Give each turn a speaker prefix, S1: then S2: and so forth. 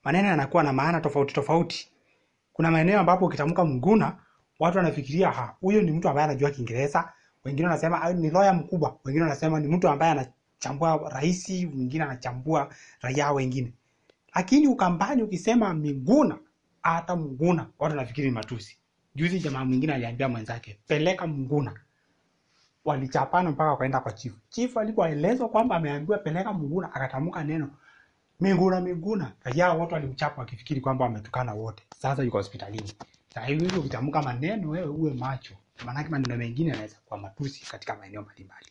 S1: maneno yanakuwa na maana tofauti tofauti. Kuna maeneo ambapo ukitamka Mnguna watu wanafikiria ha, huyo ni mtu ambaye anajua Kiingereza. Wengine wanasema "Ah, ni lawyer mkubwa, wengine wanasema ni mtu ambaye anachambua rais, mwingine anachambua raia wengine. Lakini Ukambani ukisema Miguna, hata Mnguna watu wanafikiri ni matusi. Juzi jamaa mwingine aliambia mwenzake peleka Mnguna, walichapana mpaka wakaenda kwa chifu. Chifu alipoelezwa kwamba ameambiwa peleka Mnguna, akatamka neno Miguna Miguna, raia wote walimchapa wakifikiri kwamba wametukana wote. Sasa yuko hospitalini. Sasa hivi ukitamka maneno wewe uwe macho, maanake maneno mengine yanaweza kuwa matusi katika maeneo mbalimbali.